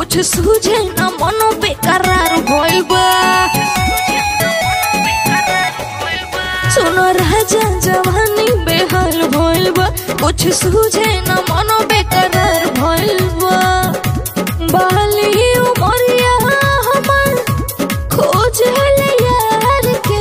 कुछ सूझे न मनो बेकरार भइल बा सुनो राजा जवानी बेहाल भइल बा कुछ सूझे न मनो बेकरार भइल बा बाली उमरिया हमर खोजल यार के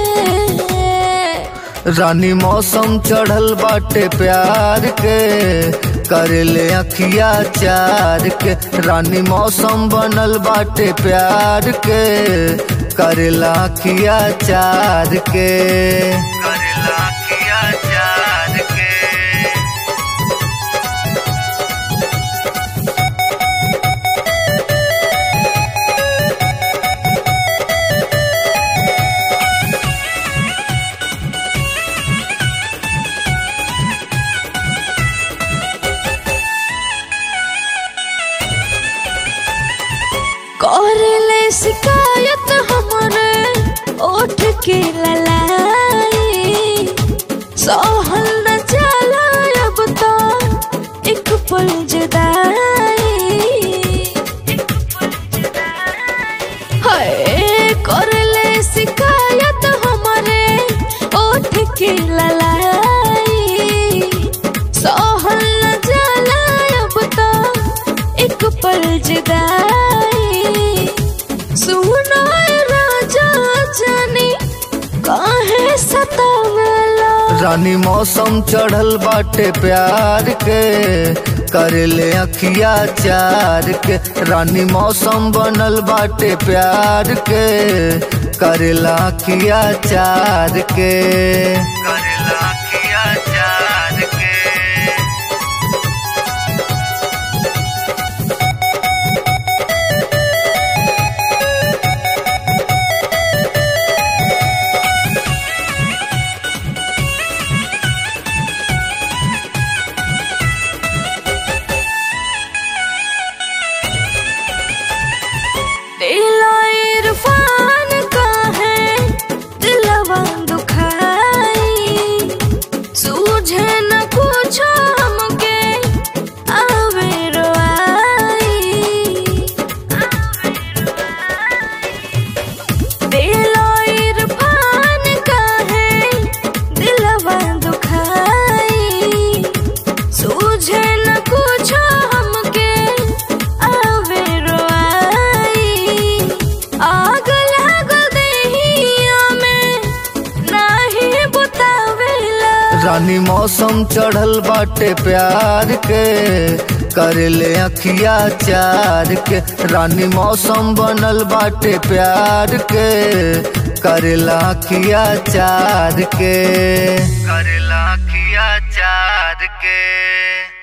रानी मौसम चढ़ल बाटे प्यार के करेले अखिया चार के रानी मौसम बनल बाटे प्यार के करेला अखिया चार के करेला अखिया चार के करले शिकायत हमरे ओठ के ललाई सहल न चला अब तो एक पल जुदाई हाय करले शिकायत हमरे ओठ के ललाई सहल न चला अब तो एक पल जुदाई सुनो राजा जानी काहे सतावला रानी मौसम चढ़ल बाटे प्यार के करेले अखिया चार के रानी मौसम बनल बाटे प्यार के करेला अखिया चार के करेला अखिया चार के दिलो इरफान का है दिलवा दुखाई सूझे न कुछ हमके आवे रोआई दिलो इरफान का है दिलवा दुखाई सूझे न कुछ हमके आवे रोआई आग लागल देहिया में नाही बुतावेला रानी मौसम चढ़ल बाटे प्यार के करेले अखिया चार के रानी मौसम बनल बाटे प्यार के करेला अखिया चार के करेला अखिया चार के